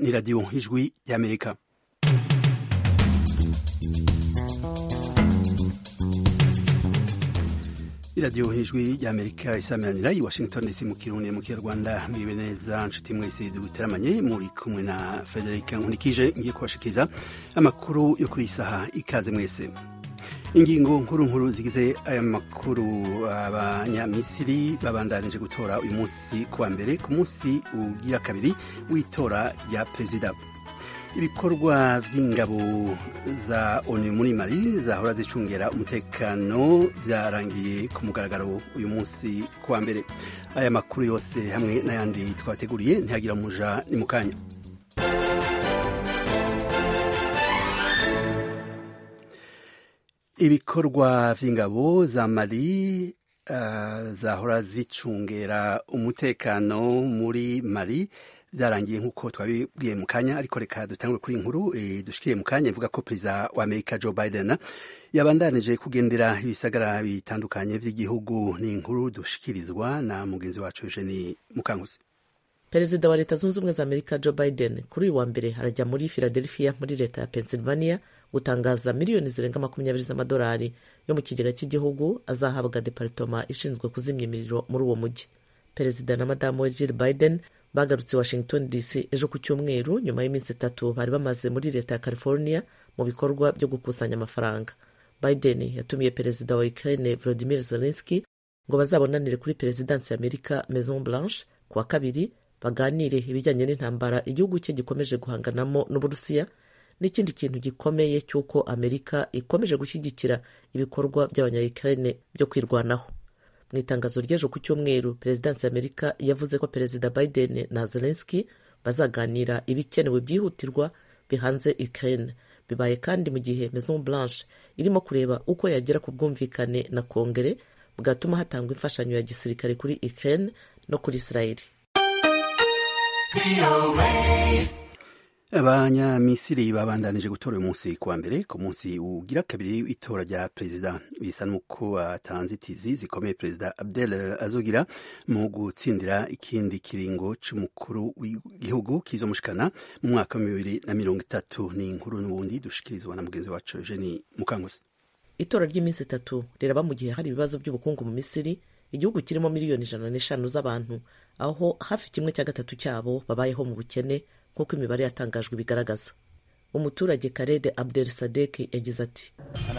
ni radiyo ijwi y'amerika iradiyo ijwi ry'amerika isameranira i washington dc mu kirundi mu kinyarwanda mwibe neza nshuti mwese duteramanye muri kumwe na frederic nkunikije ngiye kubashikiriza amakuru yo kuri iyi saha ikaze mwese ingingo nkuru nkuru zigize aya makuru abanyamisiri babandanije gutora uyu munsi kuwa mbere ku munsi ugira kabiri w'itora rya perezida ibikorwa vy'ingabo za onu muri mali zahora zicungera umutekano vyarangiye ku mugaragaro uyu munsi kuwa mbere aya makuru yose hamwe n'ayandi twateguriye ntihagira muja ni mu kanya ibikorwa vy'ingabo za mali uh, zahora zicungera umutekano muri mali vyarangiye nk'uko twabibwiye mu kanya ariko reka dutangure kuri inkuru e, dushikire mu kanya ivuga ko perezida wa amerika joe biden yabandanije kugendera ibisagara bitandukanye vy'igihugu ni inkuru dushikirizwa na mugenzi wacu eugeni mukankusi perezida wa leta zunze ubumwe za amerika joe biden kuri uyu wa mbere arajya muri philadelphia muri leta ya pennsylvania gutangaza miliyoni zirenga makumyabiri z'amadolari yo mu kigega cy'igihugu azahabwa deparitoma ishinzwe kuzimya imiriro muri uwo mujyi perezida na madamu we jill biden bagarutse washington dc ejo ku cyumweru nyuma y'iminsi itatu bari bamaze muri leta ya california mu bikorwa byo gukusanya amafaranga biden yatumiye perezida wa ukraine volodimir zelenski ngo bazabonanire kuri perezidansi ya amerika maison blanche ku wa kabiri baganire ibijyanye n'intambara igihugu cye gikomeje guhanganamo n'uburusiya n'ikindi kintu gikomeye cy'uko amerika ikomeje gushyigikira ibikorwa by'abanyayukraine byo kwirwanaho mu itangazo ry'ejo ku cyumweru perezidansi ya amerika yavuze ko perezida biden na zelenski bazaganira ibikenewe byihutirwa bihanze ukraine bibaye kandi mu gihe maison blanche irimo kureba uko yagera ku bwumvikane na kongere bwatuma hatangwa imfashanyo ya gisirikare kuri ukraine no kuri israeli abanyamisiri babandanije gutora uyu munsi kuwa mbere ku munsi ugira kabiri w'itora rya perezida bisa n'uko atanzitizi zikomeye perezida abdel azogira mu gutsindira ikindi kiringo c'umukuru w'igihugu kizomushikana mu mwaka wa bibiri na mirongo itatu ni inkuru n'ubundi dushikirizwa na mugenzi wacu eugeni mukanguzi itora ry'iminsi itatu riraba mu gihe hari ibibazo by'ubukungu mu misiri igihugu kirimo miliyoni ijana n'eshanu z'abantu aho hafi kimwe cya gatatu cyabo babayeho mu bukene nk'uko imibare yatangajwe bigaragaza umuturage karede abdel sadek yagize ati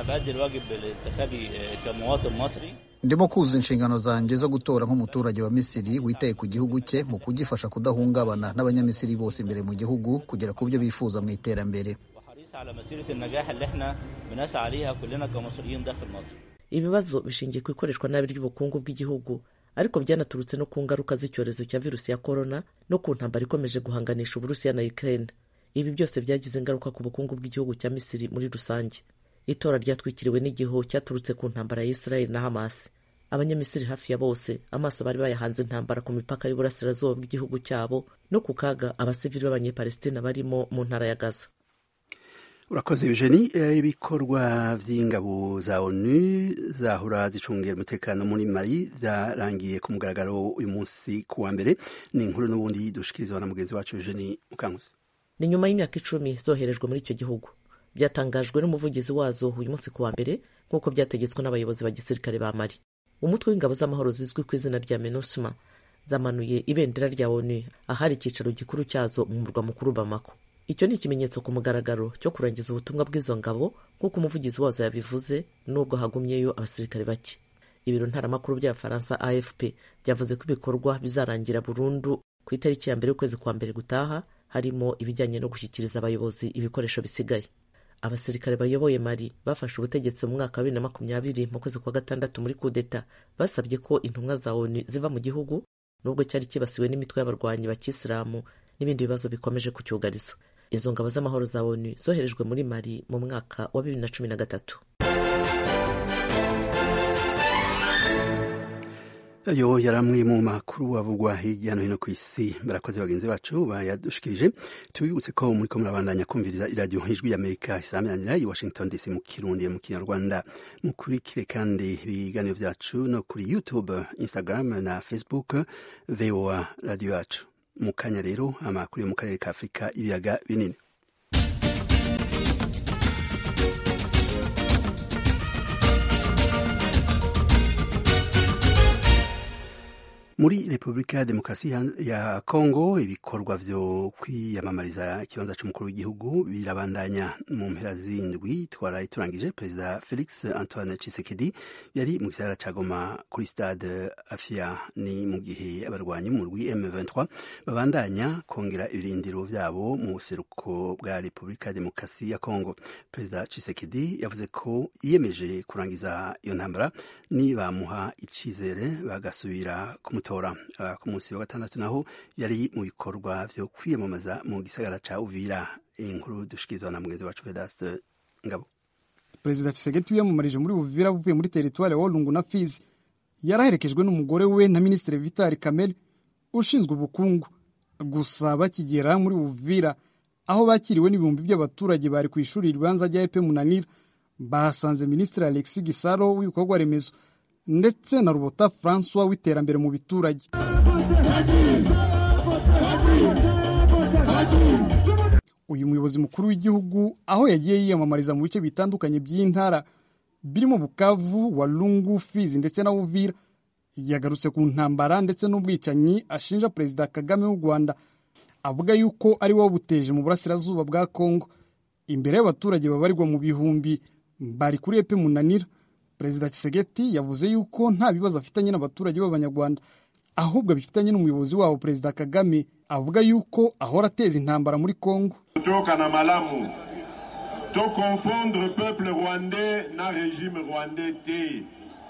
ndimo kuzuza inshingano zanjye zo gutora nk'umuturage wa misiri witaye ku gihugu cye mu kugifasha kudahungabana n'abanyamisiri bose imbere mu gihugu kugera ku byo bifuza mu iterambere ibibazo bishingiye ku ikoreshwa nabi ry'ubukungu bw'igihugu ariko byanaturutse no ku ngaruka z'icyorezo cya virusi ya korona no ku ntambara ikomeje guhanganisha uburusiya na ukraine ibi byose byagize ingaruka ku bukungu bw'igihugu cya misiri muri rusange itora ryatwikiriwe n'igihu cyaturutse ku ntambara ya israel na hamas abanyamisiri hafi ya bose amaso bari bayahanze intambara ku mipaka y'uburasirazuba bw'igihugu cyabo no ku kaga abasivili b'abanyepalestina barimo mu ntara ya gaza urakoze eugeni ibikorwa vy'ingabo za onu zahora zicungera umutekano muri mali vyarangiye ku mugaragaro uyu munsi ku wa mbere ni inkuru n'ubundi dushikirizwa na mugenzi wacu eugeni mukangusi ni nyuma y'imyaka icumi zoherejwe muri icyo gihugu byatangajwe n'umuvugizi wazo uyu munsi ku wa mbere nk'uko byategetswe n'abayobozi ba gisirikare ba mali umutwe w'ingabo z'amahoro zizwi ku izina rya menusma zamanuye ibendera rya onu ahari icyicaro gikuru cyazo mu murwa mukuru bamako icyo ni ikimenyetso ku mugaragaro cyo kurangiza ubutumwa bw'izo ngabo nk'uko umuvugizi wazo yabivuze nubwo hagumyeyo abasirikare bake ibiro ntaramakuru by'abafaransa afp byavuze ko ibikorwa bizarangira burundu ku itariki ya mbere y'ukwezi kwa mbere gutaha harimo ibijyanye no gushyikiriza abayobozi ibikoresho bisigaye abasirikare bayoboye mari bafashe ubutegetsi mu mwaka wa bibiri na makumyabiri mu kwezi kwa gatandatu muri kudeta basabye ko intumwa za onu ziva mu gihugu nubwo cyari kibasiwe n'imitwe y'abarwanyi ba kisilamu n'ibindi bibazo bikomeje kucyugariza izo ngabo z'amahoro za onu zoherejwe muri mali mu mwaka wa bibiri na cumi na gatatu ayo yari amwe mu makuru avugwa hirya no hino ku isi barakoze bagenzi bacu bayadushikirije tubibutse ko muri ko murabandanya kumviriza iradiyo ijwi y'amerika isaminanira i washington dc mu kirundi mu kinyarwanda mukurikire kandi ibiganiro byacu no kuri youtube instagram na facebook voa radiyo yacu mu kanya rero amakuru yo mu karere ka afurika ibiyaga binini muri repubulika ya demokarasi ya kongo ibikorwa vyo kwiyamamariza ikibanza c'umukuru w'igihugu birabandanya mu mpera z'indwi twaraye turangije perezida felix antoine chisekedi yari mu gisagara ca goma kuri stade afia ni mu gihe abarwanyi mu rwi m23 babandanya kongera ibirindiro vyabo mu buseruko bwa repubulika ya demokarasi ya kongo perezida chisekedi yavuze ko yiyemeje kurangiza iyo ntambara nibamuha icizere bagasubira kumutora uh, ku munsi wa gatandatu naho yari mu bikorwa vyo kwiyamamaza mu gisagara ca uvira inkuru dushikirizwa na mugenzi wacu vedaste ngabo perezida Tshisekedi wiyamamarije muri uvira avuye muri teritwari ya walungu na fizi yaraherekejwe n'umugore we na minisitiri vitali kamere ushinzwe ubukungu gusa bakigera muri uvira aho bakiriwe n'ibihumbi by'abaturage bari ku ishuri ribanza rya epe munanira bahasanze minisitiri alexi gisaro w'ibikorwa remezo ndetse na rubota francois w'iterambere mu biturage uyu muyobozi mukuru w'igihugu aho yagiye yiyamamariza mu bice bitandukanye by'intara birimo bukavu walungu fizi ndetse na uvira yagarutse ku ntambara ndetse n'ubwicanyi ashinja perezida kagame w'u rwanda avuga yuko ari wowe buteje mu burasirazuba bwa kongo imbere y'abaturage babarirwa mu bihumbi bari kuri epe munanira perezida kisegeti yavuze yuko nta bibazo afitanye n'abaturage b'abanyarwanda ahubwo abifitanye n'umuyobozi wabo perezida kagame avuga yuko ahora ateza intambara muri kongo kutoka na malamu to confondre peuple rwandais na régime rwandais te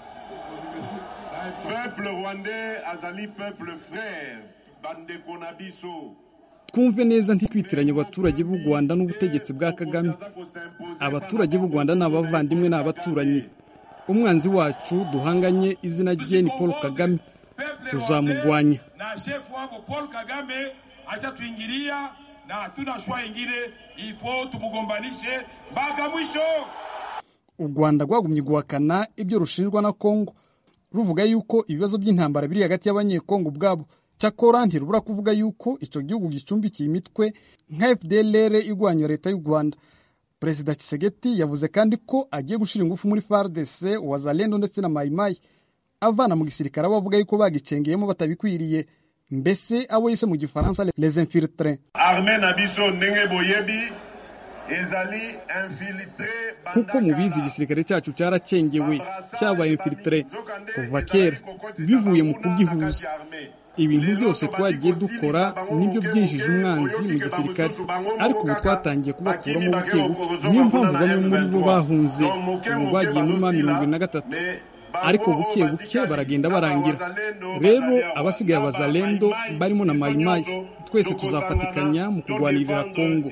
peuple rwandais azali peuple frère bandeko na biso twumve neza ntitwitiranye abaturage b'u rwanda n'ubutegetsi bwa kagame abaturage b'u rwanda ni abavandimwe ni abaturanyi umwanzi wacu duhanganye izina rye ni paul kagame tuzamugwanya na shefu wako paul kagame ashatwingilia na hatuna shwa ingine ifo tumugombanishe mpaka mwisho u rwanda rwagumye guhakana ibyo rushinjwa na kongo ruvuga yuko ibibazo by'intambara biri hagati y'abanyekongo ubwabo cyakora ntirubura kuvuga yuko icyo gihugu gicumbikiye imitwe nka fdlr irwanya leta y'u rwanda perezida kisegeti yavuze kandi ko agiye gushyira ingufu muri fardc wazalendo ndetse na mayimayi avana mu gisirikare abo bavuga yuko bagicengeyemo batabikwiriye mbese abo yise mu gifaransa les infiltres arme na biso ndenge boyebi ezali infiltre nk'uko mubizi igisirikare cyacu cyaracengewe cyabaye infiltre kuva kera bivuye mu kugihuza ibintu byose twagiye dukora nibyo byinjije umwanzi mu gisirikare ariko ubu twatangiye kubakuramo buke buke niyo mpamvu bamwe muri bo bahunze ubu bagiye muri ma mirongo ine na gatatu ariko buke buke baragenda barangira rero abasigaye abazalendo barimo na mayimayi twese tuzafatikanya mu kurwanirira kongo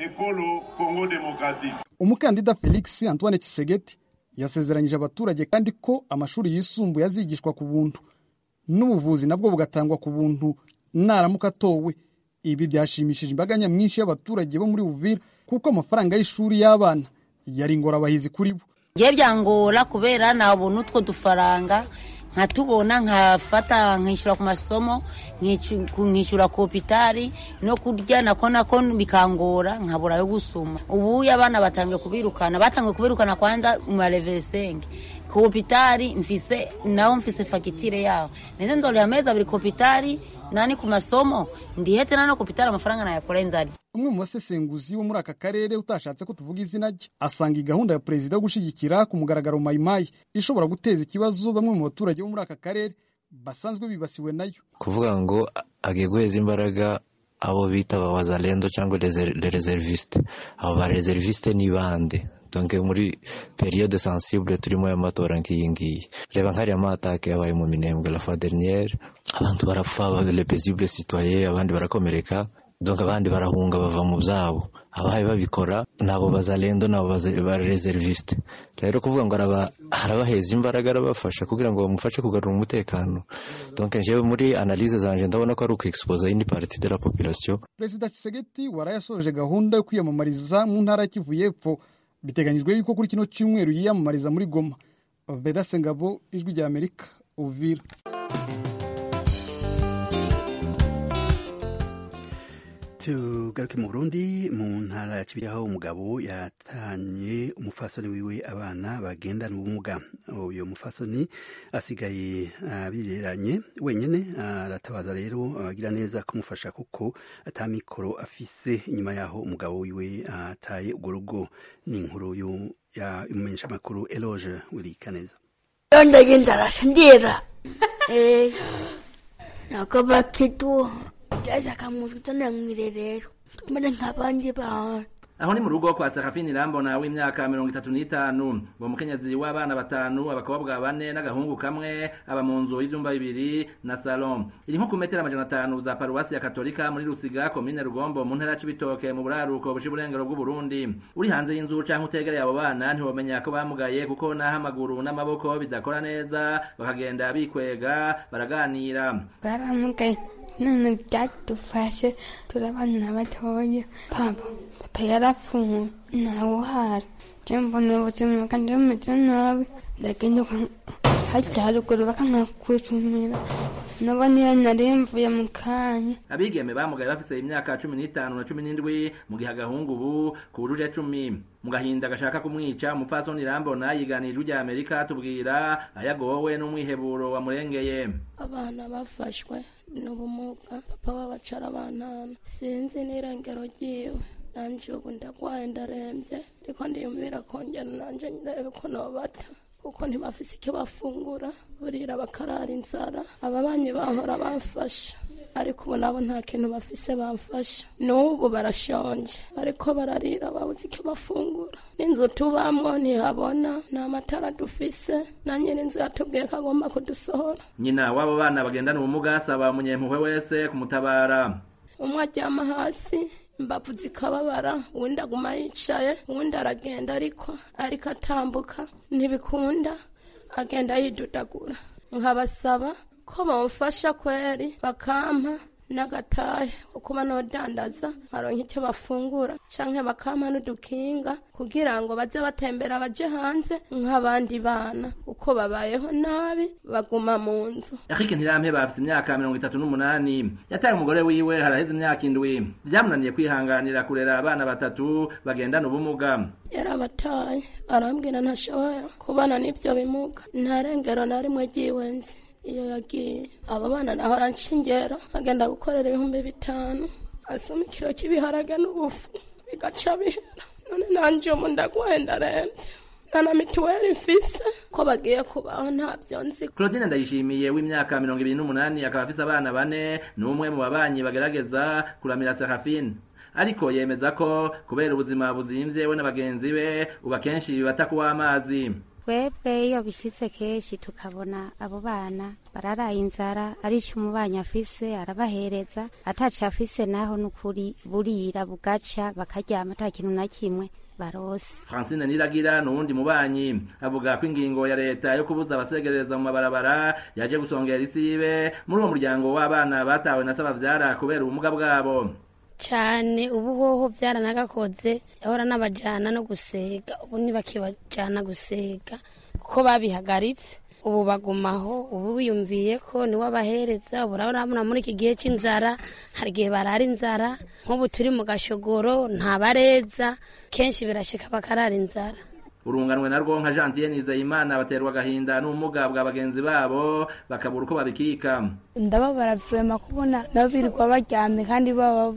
umukandida felix antoine kisegeti yasezeranyije abaturage kandi ko amashuri yisumbuye azigishwa ku buntu n'ubuvuzi nabwo bugatangwa ku buntu naramuka atowe ibi byashimishije imbaga nyamwinshi y'abaturage bo muri buvira kuko amafaranga y'ishuri y'abana yari ingorabahizi kuri bo ngiye byangora kubera nabona utwo dufaranga nkatubona nkafata nkishyura ku masomo nkishyura ku hopitari no kurya nako nako bikangora nkabura yo gusuma ubu abana batangiye kubirukana batangiye kubirukana kwanza mu marevesenge ku hopitari mfise naho mfise fagitire yaho ndetse nzorera amezi abiri ku hopitari nani ku masomo ndihete nano ku hopitari amafaranga nayakora nzari umwe mu basesenguzi bo muri aka karere utashatse ko tuvuga izina rye asanga iyi gahunda ya perezida yo gushyigikira ku mugaragaro mayimayi ishobora guteza ikibazo bamwe mu baturage bo muri aka karere basanzwe bibasiwe nayo kuvuga ngo agiye guheza imbaraga abo bita ba wazalendo cyangwa reservisite abo ba reservisite ni bande donc muri periode sensible turimo y'amatora nk'iyi ngiyi reba nk'ariya matake yabaye mu minembwe la fois dernière abantu barapfa le paisible citoyen abandi barakomereka donc abandi barahunga bava mu byabo abaye babikora nabo bazalendo nabo ba reserviste rero kuvuga ngo arabaheza imbaraga arabafasha kugira ngo bamufashe kugarura umutekano donc jewe muri analyse zanje ndabona ko ari ukwexposa indi partie de la population perezida Tshisekedi warayasoje gahunda yo kwiyamamariza mu ntara ya Kivu y'Epfo biteganyijwe yuko kuri kino cyumweru yiyamamariza muri Goma Vedase Ngabo ijwi rya Amerika Uvira tugaruke mu burundi mu ntara ya kibihe aho umugabo yatanye umufasoni wiwe abana bagendana ubumuga uyu mufasoni asigaye abireranye wenyine aratabaza rero abagira neza kumufasha kuko atamikoro afise inyuma yaho umugabo wiwe ataye urwo rugo ni inkuru y'umumenyesha makuru eloge wirikaneza ndagenda arasindira nakoba kitu jaza kamuzutana mwirerero tumene nk'abandi bantu aho ni mu rugo kwa Serafini Rambona w'imyaka mirongo itatu n'itanu uwo mukenyezi w'abana batanu abakobwa bane n'agahungu kamwe aba mu nzu y'ivyumba bibiri na salon iri nko ku metero amajana atanu za paruwasi ya katolika muri rusiga komine rugombo mu ntara c'ibitoke mu buraruko buca iburengero bw'uburundi uri hanze y'inzu canke utegereye abo bana ntiwomenya ko bamugaye kuko naho amaguru n'amaboko bidakora neza bakagenda bikwega baraganira baramugaye none byadufashe turabana batoya papa papa yarapfuye ntawe uhari mbona ubuzima kandi bumeze nabi ndagenda hajya haruguru bakankakusumira nabo niyo nari mvuye mu kanya abigeme bamugaye bafise imyaka cumi n'itanu na cumi n'indwi mu gihe agahungu ubu kujuje cumi mu gahinda gashaka kumwica umupfasoni rambona yiganije ijwi rya amerika tubwira ayagowe n'umwiheburo wamurengeye abana bafashwe n'ubumuga papa wabacara abantana sinzi n'irengero ryiwe nanje ubu ndagwaye ndarembye ariko ndiyumvira kongera nanje ndebe ko nobata kuko ntibafise icyo bafungura burira bakarara inzara ababanyi bahora bamfasha ariko ubu nabo nta kintu bafise bamfasha n'ubu barashonje bariko bararira babuze icyo bafungura n'inzu tubamwo ntihabona nta matara dufise na nyiri inzu yatubwiye ko agomba kudusohora nyina w'abo bana bagendana ubumuga asaba umunyempuhwe wese kumutabara umwe aryama hasi imbavu zikababara uwundi aguma yicaye uwundi aragenda ariko ariko atambuka ntibikunda agenda yidudagura nkabasaba ko bamufasha kweri bakampa n'agatahe kuba nodandaza nkaronka icyo bafungura canke bakampa n'udukinga kugira ngo baze batembera baje hanze nk'abandi bana uko babayeho nabi baguma mu nzu Eric Ntirampe bafite imyaka mirongo itatu n'umunani yataye umugore wiwe haraheze imyaka indwi vyamunaniye kwihanganira kurera abana batatu bagendana ubumuga yarabataye arambwira ntashobora kubana n'ivyo bimuga nta rengero na rimwe ryiwe nzi iyo yagiye abo bana nahora nshingera agenda gukorera ibihumbi bitanu asoma ikiro cy'ibiharage n'ubufu bigaca bihera none nanje umu ndagwaye ndarembye nta na mituweli mfise ko bagiye kubaho ntabyo nzi Claudine Ndayishimiye w'imyaka mirongo ibiri n'umunani akaba afise abana bane ni umwe mu babanyi bagerageza kuramira Serafine ariko yemeza ko kubera ubuzima buzimvye we na bagenzi be uba kenshi bibata kuwa amazi twebwe iyo bishyitse kenshi tukabona abo bana bararaye inzara ari icyo umubanyi afise arabahereza ataco afise naho n'ukuri burira bugaca bakaryama ata kintu na kimwe barose Francine Niragira nuwundi mubanyi avuga ko ingingo ya leta yo kubuza abasegereza mu mabarabara yaje gusongera isibe muri uwo muryango w'abana batawe na sabavyara kubera ubumuga bwabo cyane ubu hoho byaranagakoze yahora n'abajyana no gusega ubu ntibakibajyana gusega kuko babihagaritse ubu bagumaho ubu biyumviye ko niwe abahereza ubu urabona muri iki gihe cy'inzara hari igihe barara inzara nk'ubu turi mu gashogoro ntabareza kenshi birashika bakarara inzara urunganwe narwo nka Jean Nizeyimana baterwa agahinda n'ubumuga bwa bagenzi babo bakabura uko babikika ndababara vrema kubona nabo birirwa baryamye kandi baba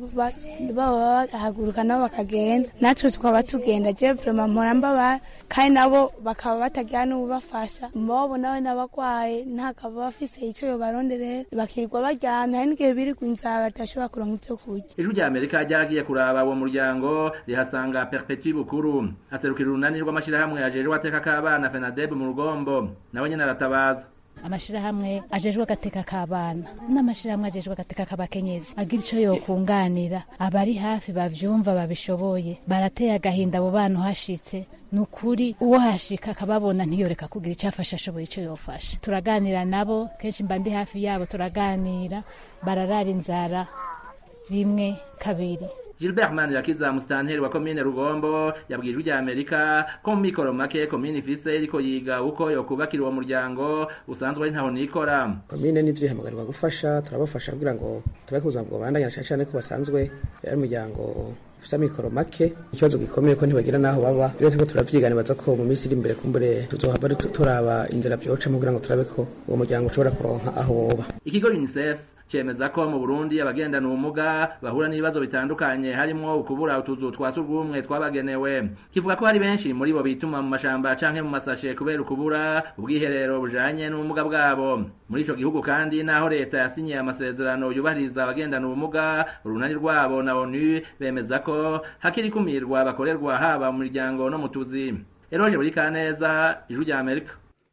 bahaguruka nabo bakagenda natwe tukaba tugenda je vrema mpora mbabara kandi nabo bakaba batagira n'ububafasha mbobo nawe n'abagwaye ntakaba bafise ico yobaronderera bakirirwa baryamye hari n'igihe birirwa inzara badashobora kuronka ivyo kurya ijwi rya amerika ryaragiye kuraba uwo muryango rihasanga perpetui bukuru aserukira urunani rw'amashirahamwe ajejwe ateka k'abana fenadeb mu rugombo nawe nyene aratabaza amashirahamwe ajejwe agateka k'abana n'amashirahamwe ajejwe agateka k'abakenyezi agira ico yokunganira abari hafi bavyumva babishoboye barateye agahinda abo bana uhashitse ni ukuri uwo hashika akababona ntiyoreka kugira icyo afasha ashoboye icyo yofasha turaganira nabo kenshi mba ndi hafi yabo turaganira bararara inzara rimwe kabiri Gilbert Manirakiza musitanteri wa komine Rugombo yabwijwe rya Amerika ko mu mikoro make komine ifise iriko yiga uko yokubakira uwo muryango usanzwe ari ntaho nikora komine n'ivyo ihamagarwa gufasha turabafasha kugira ngo turabe ubuzima bwobandanya cyane cyane ko basanzwe ari umuryango ufite amikoro make ikibazo gikomeye ko ntibagira n'aho baba rero turiko turavyiganibaza ko mu minsi iri imbere kumbure tuzohava turaba inzira vyocamo kugira ngo turabe ko uwo muryango ushobora kuronka aho woba ikigo UNICEF cemeza ko mu Burundi abagendana ubumuga bahura n'ibibazo bitandukanye harimwo ukubura utuzu twa surwumwe twabagenewe kivuga ko hari benshi muri bo bituma mu mashamba canke mu masashe kubera ukubura ubwiherero bujanye n'ubumuga bwabo muri ico gihugu kandi naho leta yasinyiye amasezerano yubahiriza abagendana ubumuga urunani rwabo na ONU bemeza ko hakiri kumirwa bakorerwa haba mu miryango no mu tuzi Eroje buri kaneza ijwi rya Amerika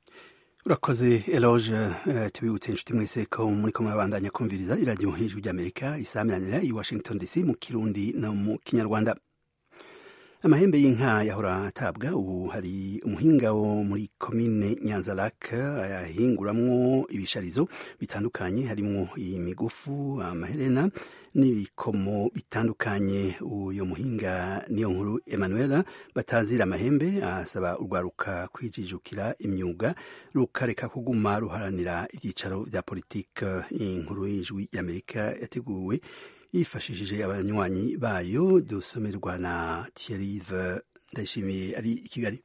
urakoze eloge uh, tubibutse inshuti mwese ko muri ko murabandanya kumviriza iradiyo hejuru ry'amerika isaminanira i washington dc mu kirundi no mu kinyarwanda amahembe y'inka yahora atabwa ubu hari umuhinga wo muri komine nyanzarake yahinguramwo ibisharizo bitandukanye harimwo imigufu amaherena n'ibikomo bitandukanye uyo muhinga niyo nkuru Emmanuel batazira amahembe asaba urwaruka kwijijukira imyuga rukareka kuguma ruharanira ibyicaro vya politike inkuru y'ijwi y'Amerika yateguwe yifashishije abanywanyi bayo dusomerwa na Thierry Ndayishimiye ari i Kigali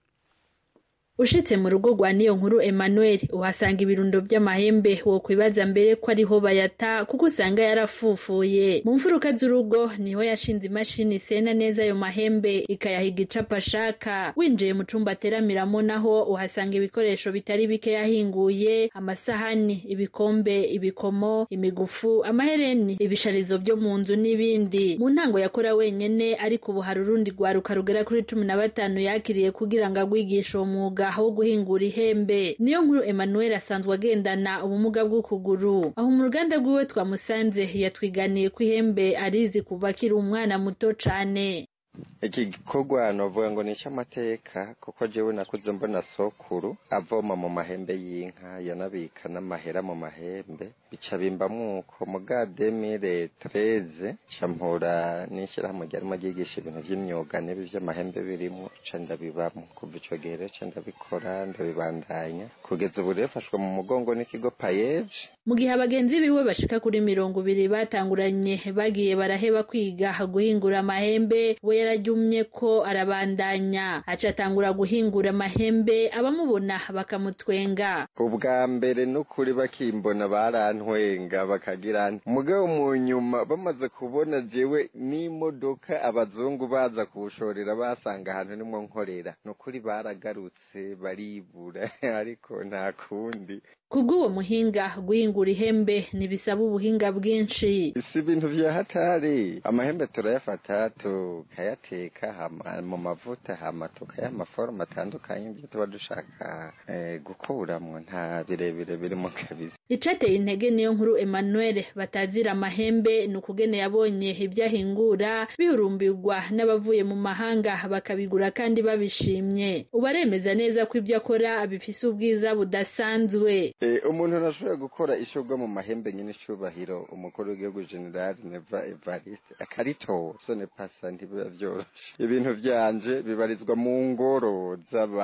ushitse mu rugo rwa niyo nkuru Emmanuel uhasanga ibirundo by'amahembe wo kwibaza mbere ko ariho bayata kuko usanga yarafufuye mu mfuruka z'urugo niho yashinze imashini isena neza ayo mahembe ikayahiga icapa ashaka winjiye mu cumba ateramiramo naho uhasanga ibikoresho bitari bike yahinguye amasahani ibikombe ibikomo imigufu amahereni ibisharizo byo mu nzu n'ibindi mu ntango yakora wenyene ariko ubu hari urundi rwaruka rugera kuri cumi na batanu yakiriye kugira ngo agwigishe uwo mwuga aho guhingura ihembe niyo nkuru Emmanuel asanzwe agendana ubumuga bw'ukuguru aho mu ruganda rwiwe twamusanze yatwiganiye ko ihembe arizi kuva akiri umwana muto cane iki gikorwa novuga ngo ni icy'amateka kuko jewe nakuze mbona sokuru avoma mu mahembe y'inka yanabika n'amahera mu mahembe bica bimbamwo uko muga demire tereze campura n'ishyirahamwe ryarimo ryigisha ibintu vy'imyuga n'ibi vy'amahembe birimwo ca ndabibamwo kuva ico gihe rero ca ndabikora ndabibandanya kugeza ubu rero fashwe mu mugongo n'ikigo payeje mu gihe abagenzi biwe bashika kuri mirongo ibiri batanguranye bagiye baraheba kwiga guhingura amahembe we yarajyumye ko arabandanya aca atangura guhingura amahembe abamubona bakamutwenga ubwa mbere n'ukuri bakimbona barantwenga bakagira mugabo mu nyuma bamaze kubona jewe n'imodoka abazungu baza kuwushorera basanga ahantu nimwo nkorera n'ukuri baragarutse baribura ariko nta kundi kubw'uwo muhinga guhingura ihembe ntibisaba ubuhinga bwinshi si ibintu vya hatari amahembe turayafata tukayateka hama mu mavuta hama tukayaha amaforoma atandukanye ibyo tuba dushaka eh, gukuramwo nta birebire birimo kabisa icateye intege niyo nkuru Emmanuel batazira amahembe ni ukugene yabonye ibyo ahingura bihurumbirwa n'abavuye mu mahanga bakabigura kandi babishimye ubu aremeza neza ko ibyo akora bifise ubwiza budasanzwe umuntu ntashobora gukora ishobwa mu mahembe nyine icubahiro umukuru w'igihugu generali neva evariste akaritowe sone pasa ntibiba vyoroshe ibintu vyanje bibarizwa mu ngoro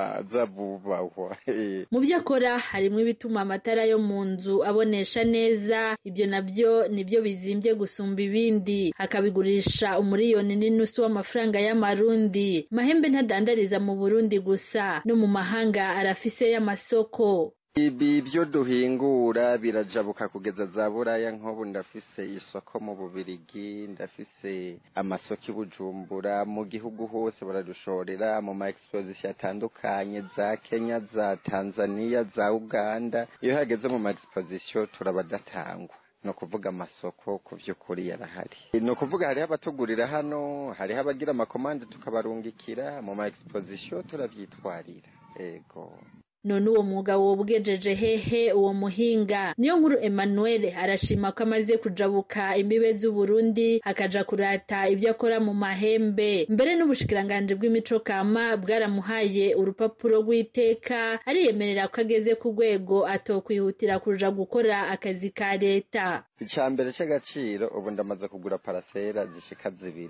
z'abubahwa mu byo akora harimo ibituma amatara yo mu nzu abonesha neza ibyo nabyo nibyo bizimbye gusumba ibindi akabigurisha umuriyoni n'inusu w'amafaranga y'amarundi mahembe ntadandariza mu burundi gusa no mu mahanga arafise y'amasoko ibi byo duhingura birajabuka kugeza za buraya nk'ubu ndafise isoko mu bubirigi ndafise amasoko i bujumbura mu gihugu hose baradushorera mu ma exposition atandukanye za kenya za tanzania za uganda iyo hageze mu ma exposition turabadatangwa ni ukuvuga amasoko ku by'ukuri yarahari ni ukuvuga hariho abatugurira hano hariho abagira amakomande tukabarungikira mu ma exposition turavyitwarira ego none uwo mwuga wobwejeje hehe uwo muhinga niyo nkuru Emmanuel arashima ko amaze kujabuka imbibe z'Uburundi akaja kurata ibyo akora mu mahembe mbere n'ubushikiranganje bw'imico kama bwaramuhaye urupapuro rw'iteka ariyemerera ko ageze ku rwego atokwihutira kuja gukora akazi ka leta icya mbere cy'agaciro ubu ndamaze kugura parasera zishika zibiri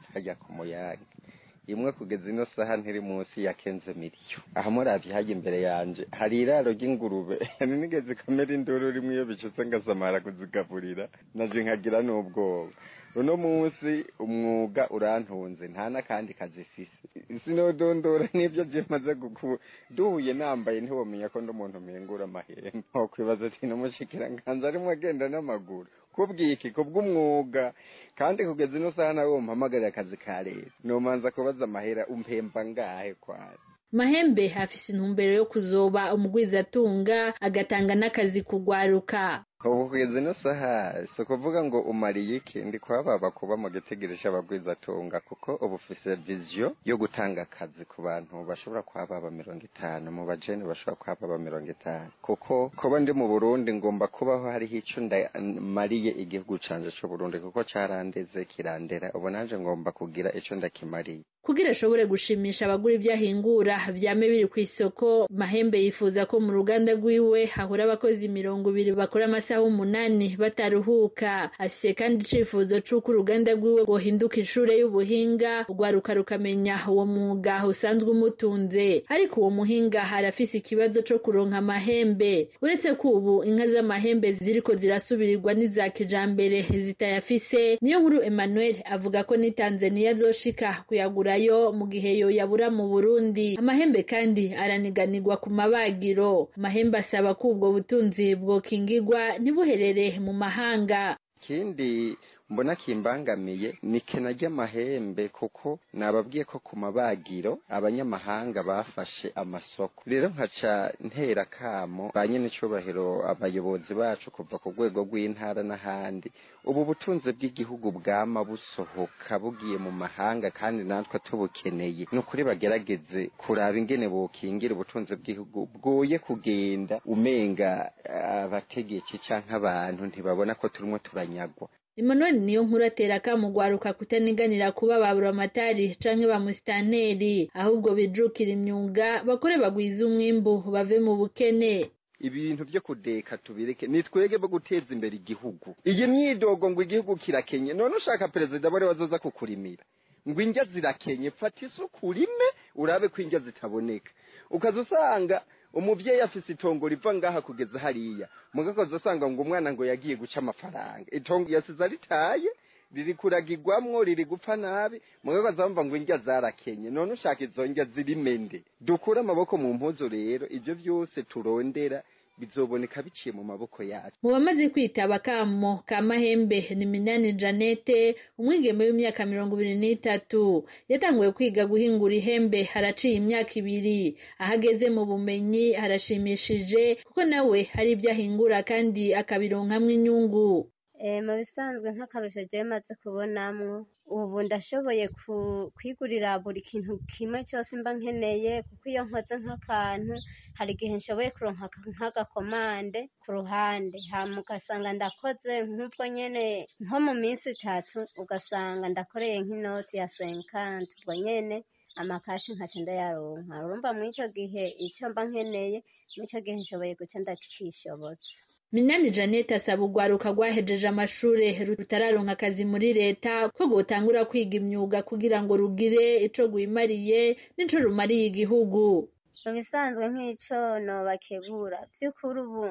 hajya ku muyaga imwe kugeza ino saha ntiri munsi ya kenze miliyo aha muravye hajya imbere yanje hari iraro ry'ingurube nigeze kamera induru rimwe iyo bicutse ngasamara kuzigaburira naje nkagira n'ubwoba uno munsi umwuga urantunze nta n'akandi kazi fise sinodondora n'ibyo je maze gukura duhuye nambaye ntiwomenya ko ndi umuntu mpingura amahembe wakwibaza ati n'umushikiranganji arimwo agenda n'amaguru kubwiki kubw'umwuga kandi kugeza ino saha nawe umpamagarira akazi ka leta nomanza kubaza amahera umpemba ngahe kwari mahembe afise intumbero yo kuzoba umugwizatunga agatanga n'akazi kugwaruka ubu kugeza ino saha si ukuvuga ngo umariye iki ndi kuhababa kuba mu gitegereje abagwizatunga kuko ubu ufise viziyo yo gutanga akazi ku bantu bashobora kuhababa mirongo itanu mu bajene bashobora kuhababa mirongo itanu kuko kuba ndi mu burundi ngomba kubaho hariho ico ndamariye igihugu canje c'uburundi kuko carandeze kirandera ubu nanje ngomba kugira ico ndakimariye kugira ashobore gushimisha abagura ibyo ahingura vyame biri ku isoko mahembe yifuza ko mu ruganda rwiwe hahura abakozi mirongo ibiri bakora amasaha umunani bataruhuka afise kandi icifuzo c'uko uruganda rwiwe rwohinduka ishure y'ubuhinga urwaruka rukamenya uwo mwuga usanzwe umutunze ariko uwo muhinga arafise ikibazo co kuronka amahembe uretse ko ubu inka z'amahembe ziriko zirasubirirwa n'iza kijambere zitayafise niyo nkuru emmanuel avuga ko ni tanzaniya azoshika kuyagurayo mu gihe yo yabura mu burundi amahembe kandi araniganirwa ku mabagiro amahembe asaba ko ubwo butunzi bwokingirwa ntibuherere mu mahanga ikindi mbona kimbangamiye ni kena ry'amahembe kuko nababwiye ko ku mabagiro abanyamahanga bafashe amasoko rero nkaca ntera kamo ba nyen'icubahiro abayobozi bacu kuva ku rwego rw'intara n'ahandi ubu butunzi bw'igihugu bwama busohoka bugiye mu mahanga kandi natwe tubukeneye ni ukuri bagerageze kuraba ingene bokingira ubutunzi bw'igihugu bwoye kugenda umenga abategetsi canke abantu ntibabona ko turimo turanyagwa Emmanuel niyo nkuru atera akamugwaruka kutaniganira kuba ba buramatari canke ba musitanteri ahubwo bijukira imyuga bakore bagwiza umwimbu bave mu bukene ibintu byo kudeka tubireke ni twege bo guteza imbere igihugu iyi myidogo ngo igihugu kirakenye none ushaka perezida bari bazoza kukurimira ngo indya zirakenye fata isuku urime urabe ko indya zitaboneka ukaza usanga umubyeyi afise itongo riva ngaha kugeza hariya mugakoze usanga ngo umwana ngo yagiye guca amafaranga itongo yasize aritaye riri kuragirwamwo riri gupfa nabi mugakoze bamva ngo indya zarakenye none ushaka izo ndya zirimende dukure amaboko mu mpuzu rero ibyo byose turondera bizoboneka biciye mu maboko yacu mu bamaze kwitaba akamo ka mahembe ni minani janete umwigeme w'imyaka mirongo ibiri n'itatu yatanguye kwiga guhingura ihembe haraciye imyaka ibiri aho ageze mu bumenyi harashimishije kuko nawe hari ibyo ahingura kandi akabironkamwo inyungu mu bisanzwe nk'akarusho jewe maze kubonamwo ubu ndashoboye kwigurira buri kintu kimwe cyose mba nkeneye kuko iyo nkoze nk'akantu hari igihe nshoboye kuronka nk'agakomande ku ruhande hama ugasanga ndakoze nk'ubwo nyene nko mu minsi itatu ugasanga ndakoreye nk'inoti ya senkanti ubwo nyene amakashi nkaca ndayaronka urumva muri ico gihe ico mba nkeneye muri ico gihe nshoboye guca ndacishobotse minani janete asaba urwaruka rwahejeje amashure rutararonka akazi muri leta ko rwotangura kwiga imyuga kugira ngo rugire ico rwimariye n'ico rumariye igihugu mu bisanzwe nk'ico nobakebura vy'ukuri ubu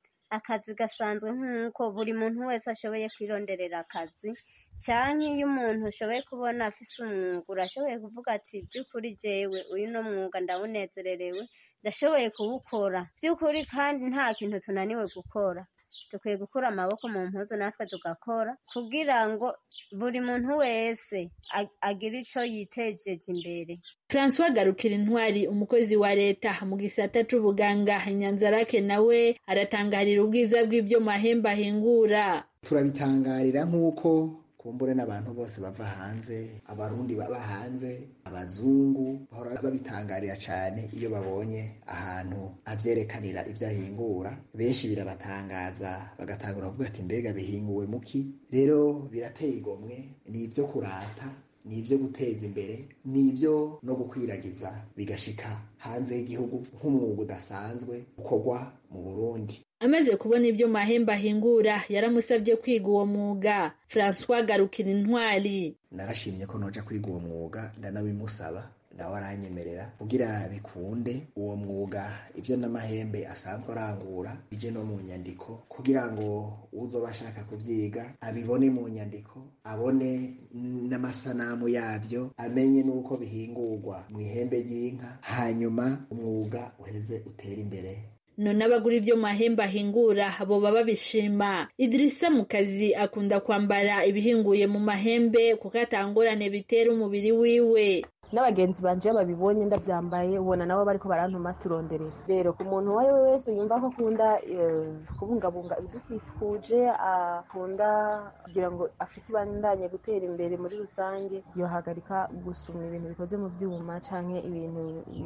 akazi gasanzwe nk'uko buri muntu wese ashoboye kwironderera akazi canke iyo umuntu ushoboye kubona afise umwuga urashoboye kuvuga ati by'ukuri jewe uyu no mwuga ndawunezererewe ndashoboye kuwukora by'ukuri kandi nta kintu tunaniwe gukora dukwiye gukura amaboko mu mpuzu natwe tugakora kugira ngo buri muntu wese agire ico yitejeje imbere francois garukira intwari umukozi wa leta mu gisata c'ubuganga nyanzarake nawe aratangarira ubwiza bw'ibyo mahembe ahingura turabitangarira nk'uko kumbure n'abantu bose bava hanze abarundi baba hanze abazungu bahora babitangarira cyane iyo babonye ahantu avyerekanira ivyo ahingura benshi birabatangaza bagatangura kuvuga ati mbega bihinguwe muki rero birateye igomwe ni ivyo kurata ni ivyo guteza imbere ni ivyo no gukwiragiza bigashika hanze y'igihugu nk'umwuga udasanzwe ukorwa mu burundi amaze kubona ibyo mahembe ahingura yaramusabye kwiga uwo mwuga francois garukira intwari narashimye ko noja kwiga uwo mwuga ndanabimusaba nawe aranyemerera kugira bikunde uwo mwuga ibyo n'amahembe asanzwe arangura bije no mu nyandiko kugira ngo uzoba ashaka kubyiga abibone mu nyandiko abone n'amasanamu yabyo amenye n'uko bihingurwa mu ihembe ry'inka hanyuma umwuga uheze utera imbere none abagura ibyo mahembe ahingura boba babishima idirisa mu kazi akunda kwambara ibihinguye mu mahembe kuko atangorane bitera umubiri wiwe n'abagenzi banje iyo babibonye ndabyambaye ubona nabo bariko barantuma turonderera rero ku muntu uwo ari we wese yumva ko akunda kubungabunga ibidukikuje akunda kugira ngo afite ibandanye gutera imbere muri rusange yohagarika gusuma ibintu bikoze mu vyuma canke ibintu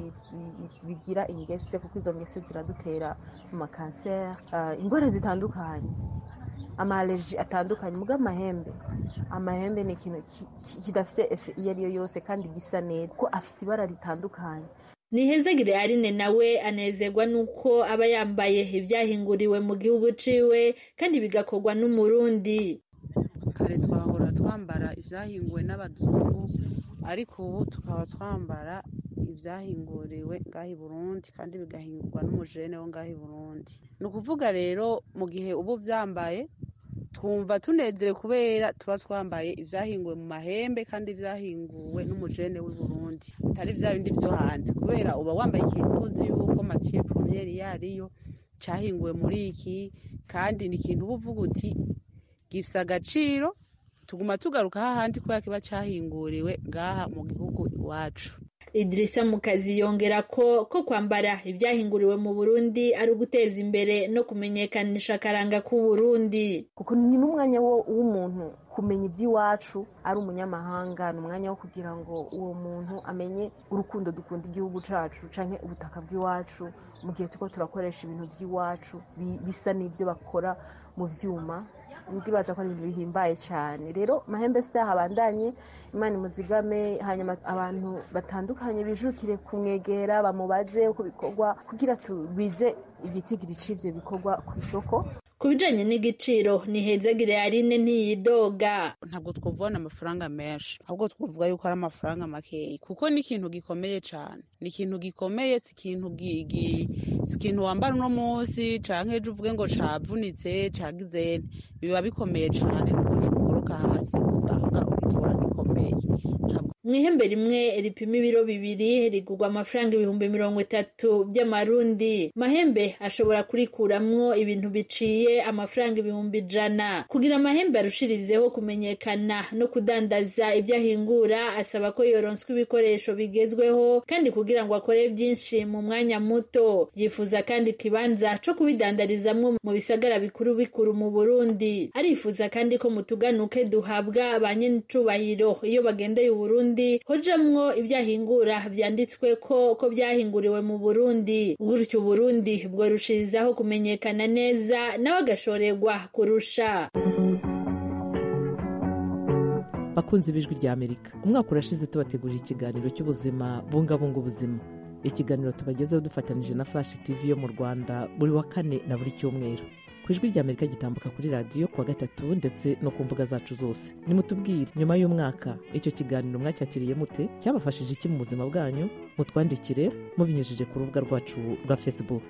bigira ingese kuko izo ngese ziradutera amakanseri ingwara zitandukanye amaaleji atandukanye muga amahembe amahembe ni ikintu kidafite efe iyo ari yo yose kandi gisa neza ko afite ibara ritandukanye nihezagire arine nawe anezerwa nuko aba yambaye ibyahinguriwe mu gihugu ciwe kandi bigakorwa n'umurundi kare twahora twambara ibyahinguwe n'abazungu ariko ubu tukaba twambara ibyahinguriwe ngaho i burundi kandi bigahingurwa n'umujene wo ngaho i burundi ni ukuvuga rero mu gihe uba ubyambaye twumva tunezerewe kubera tuba twambaye ibyahinguwe mu mahembe kandi byahinguwe n'umujene w'i burundi bitari bya bindi byo hanze kubera uba wambaye ikintu uzi yuko matiye pomiyeri yariyo cyahinguwe muri iki kandi ni ikintu uba uvuga uti gifite agaciro tuguma tugaruka hahandi kubera kiba cyahinguriwe ngaha mu gihugu iwacu idirisa mu kazi yongera ko ko kwambara ibyahinguriwe mu burundi ari uguteza imbere no kumenyekanisha akaranga k'uburundi kuko ni n'umwanya w'umuntu kumenya iby'iwacu ari umunyamahanga ni umwanya wo kugira ngo uwo muntu amenye urukundo dukunda igihugu cyacu cyangwa ubutaka bw'iwacu mu gihe turiko turakoresha ibintu by'iwacu bisa n'ibyo bakora mu byuma ndibaza ko ari ibintu bihimbaye cyane rero mahembe sita habandanye imana imuzigame hanyuma abantu batandukanye bijukire kumwegera bamubaze uko bikorwa kugira tubize igitigiri c'ivyo bikorwa ku isoko ku bijanye n'igiciro ni hezagire yarine ntiyidoga ntabwo twuvana amafaranga menshi ahubwo twavuga yuko ari amafaranga makeyi kuko ni ikintu gikomeye cyane ni ikintu gikomeye si ikintu si ikintu wambara uno munsi canke ejo uvuge ngo cavunitse cagizene biba bikomeye cyane nuko cukoroka hasi usanga ugitora gikomeye mu ihembe rimwe ripima ibiro bibiri rigurwa amafaranga ibihumbi mirongo itatu by'amarundi mahembe ashobora kurikuramwo ibintu biciye amafaranga ibihumbi ijana kugira amahembe arushirizeho kumenyekana no kudandaza ibyo ahingura asaba ko yoronswa ibikoresho bigezweho kandi kugira ngo akore byinshi mu mwanya muto yifuza kandi ikibanza co kubidandarizamwo mu bisagara bikuru bikuru mu burundi arifuza kandi ko mu tuganuke duhabwa ba nyenicubahiro iyo bagendeye uburundi hojamwo ibyahingura byanditswe ko ko byahinguriwe mu burundi gutyo uburundi bworushirizaho kumenyekana neza nawe agashorerwa kurusha bakunze ibijwi rya amerika umwaka urashize tubategurira ikiganiro cy'ubuzima bungabunga ubuzima ikiganiro tubagezeho dufatanije na flash tv yo mu rwanda buri wa kane na buri cyumweru ku ijwi rya amerika gitambuka kuri radiyo kuwa gatatu ndetse no ku mbuga zacu zose nimutubwire nyuma y'umwaka icyo kiganiro mwacyakiriye mute cyabafashije iki mu buzima bwanyu mutwandikire mubinyujije ku rubuga rwacu rwa facebook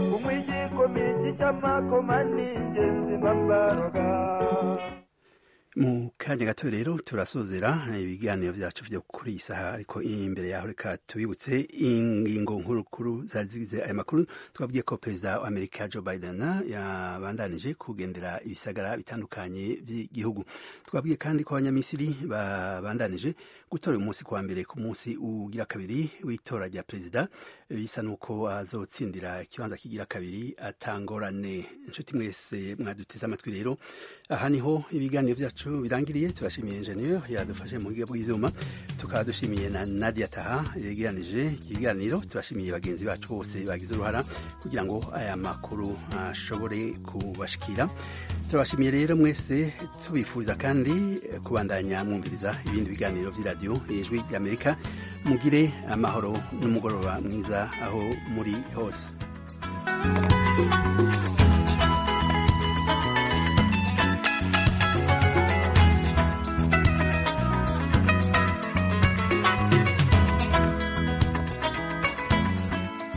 mu kanya gato rero turasozera ibiganiro byacu byo kuri iyi saha ariko imbere yaho reka tubibutse ingingo nkuru zari zigize aya makuru twabwiye ko perezida wa amerika joe biden yabandanije kugendera ibisagara bitandukanye by'igihugu twabwiye kandi ko abanyamisiri babandanije gutora uyu munsi kuwa mbere ku munsi ugira kabiri w'itora rya perezida bisa n'uko azotsindira ikibanza kigira kabiri atangorane inshuti mwese mwaduteze amatwi rero aha niho ibiganiro byacu birangiriye turashimiye enjeniyeri yadufashe mu buryo bw'ibyuma tukaba dushimiye na nadia taha yegeranije ibiganiro turashimiye bagenzi bacu bose bagize uruhara kugira ngo aya makuru ashobore kubashikira turabashimiye rero mwese tubifuriza kandi kubandanya mwumviriza ibindi biganiro by'iradiyo ijwi ry'amerika mugire amahoro n'umugoroba mwiza aho muri hose